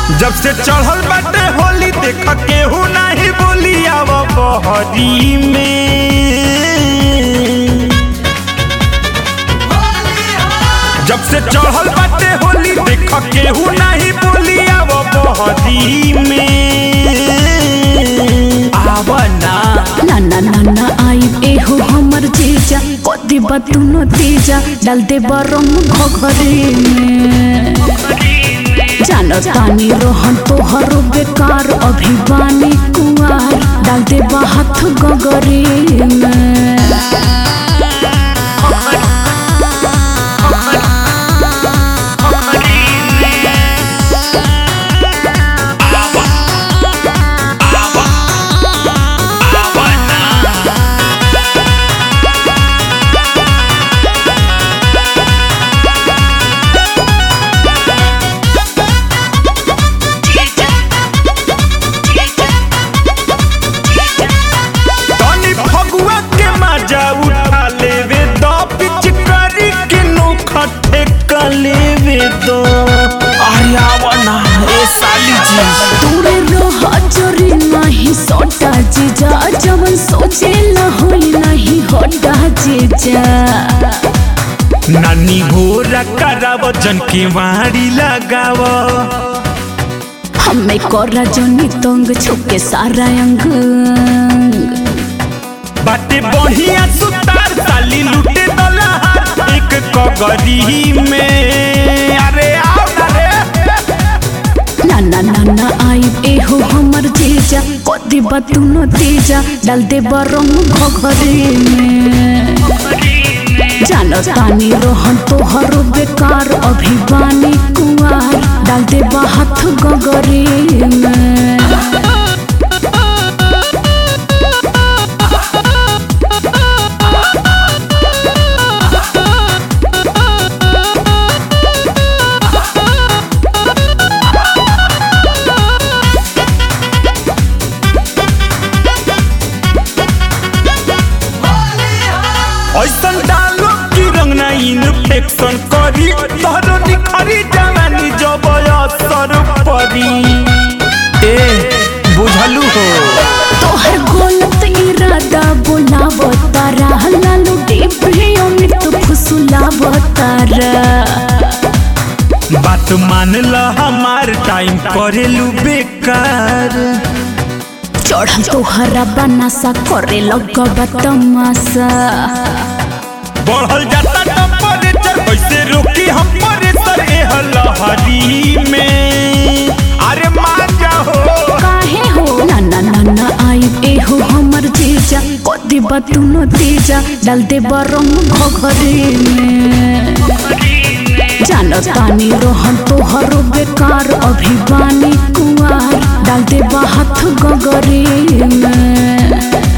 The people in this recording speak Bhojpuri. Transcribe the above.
जब से चढ़ल बाटे होली देख केहू नाही बोली आव बहरी में जब से चढ़ल बाटे होली देख केहू नाही बोली आव बहरी में आव ना ना ना ना ना आई एहो हमर जीजा कदी बातू न तीजा डाल दे बरम घघरे में जान तानी रोहन तोहर बेकार अभिवानी कुआर डाल दे हाथ गगरे में तनी फगुआ के मजा उठा लेवे दो पिचकारी के नोखा ठेका लेवे दो अरे आवा ना ए साली जी तोरे रह जरी नहीं सोटा जीजा जवन सोचे न होई नहीं होटा जीजा नानी घोरा कराव जन के वाड़ी लगाव हमें कोरा जनी तंग छुके सारा अंग बाटे बढ़िया सुतार साली लूटे दलहार एक कगरी में अरे आओ ना रे ना ना ना ना आई एहो हमर जीजा कदी बातू न तीजा डाल दे बरम घघरे में जान तानी रोहन तोहर बेकार अभिवानी कुआर डाल दे हाथ गगरे में ऐसन डालो कि रंग ना इन्फेक्शन करी तोहरो निखरी जवानी जब असर परी ए बुझलू हो तोहर गलत इरादा बोलाव तारा लालू डिब्रे अमृत फुसुलाव तारा बात मान ल हमार टाइम करेलू बेकार चढ़ल तोहरा बनासा करे लगबा तमाशा बढ़ल जाता टेम्परेचर कैसे रोकी हम प्रेशर ए लहरी में अरे मान जाओ काहे हो ना ना ना ना आई एहो हमर जीजा कदी बातू न तीजा डाल दे बरम घघरे में जान तानी रोहन तोहर बेकार अभिवानी कुआर डाल दे हाथ गगरे में